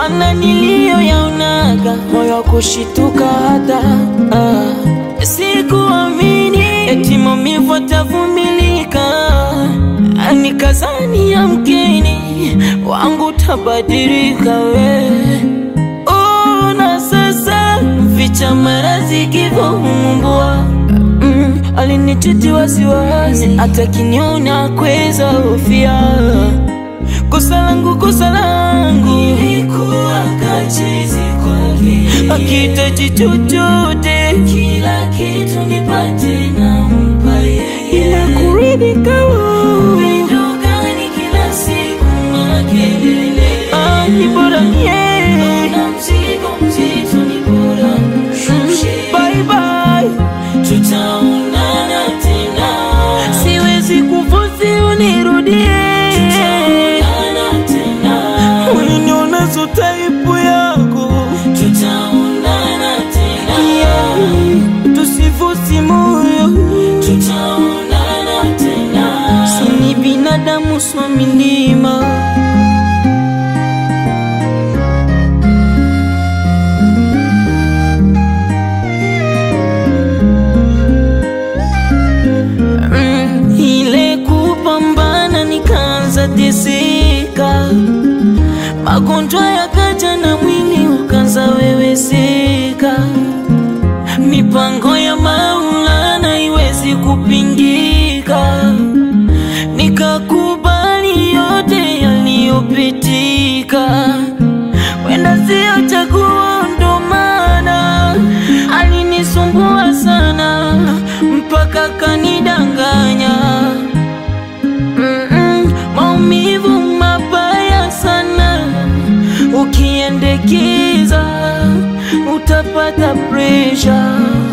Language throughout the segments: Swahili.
Mana niliyoyaonaga moyo wa kushituka hata ah. Sikuamini eti maumivu atavumilika, nikazani yamkini wangu tabadilika we Ona sasa vicha marazi kivomumbua mm, alinichiti wasiwasi hata kiniona kweza hofia kosa langu kosa langu Nilikuwa kachizi kwake, akitaji chochote kila kitu nipate nampa yeye. ila kuridhika wo. Upendo gani kila siku makelele, Ah, ni bora mie na mzigo mzito ni bora mshushe. bye bye Tutaonana tena, siwezi kufosi unirudie tutaonana tena, uliniona so taipu yako tutaonana tena, yeah. tusifosi moyo tutaonana tena. sini binadamu swa milima Mm, ile kupambana nikaanza teseka, magonjwa yakaja na mwili ukaanza weweseka, mipango ya Maulana iwezi kupingika, nikakubali yote yaliyopitika, wenda sio chaguo, ndo maana alinisumbua sana mpaka kanidanganya. Mm-mm, maumivu mabaya sana, ukiendekeza utapata presha.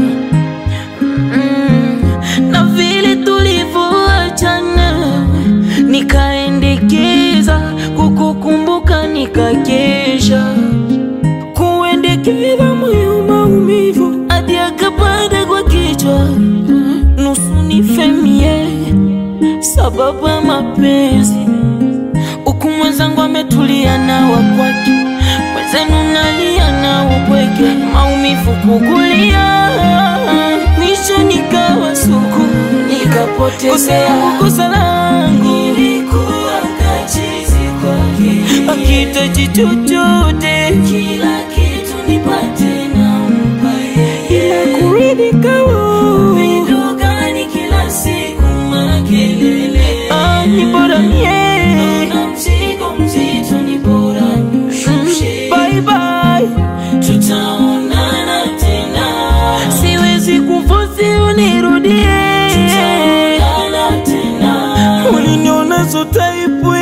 Mm, na vile tulivyoachana, nikaendekeza kukukumbuka, nikakesha kuendekeza moyo maumivu hadi akapanda kwa kichwa, nusu nifemie sababu ya mapenzi, huku mwenzangu ametulia na wakwake, mwenzenu nalia na upweke, maumivu kukulia, mwisho nikawa suku, nikapotezea kosa langu, Nilikuwa kachizi kwake, akitaji chochote kila kitu nipate nampa yeye. ila kuridhika wo. Upendo gani kila siku makelele, Ah, ni bora mie na mzigo mzito ni bora mshushe. bye bye, Tutaonana tena, siwezi kufosi unirudie, tutaonana tena, uliniona so taipu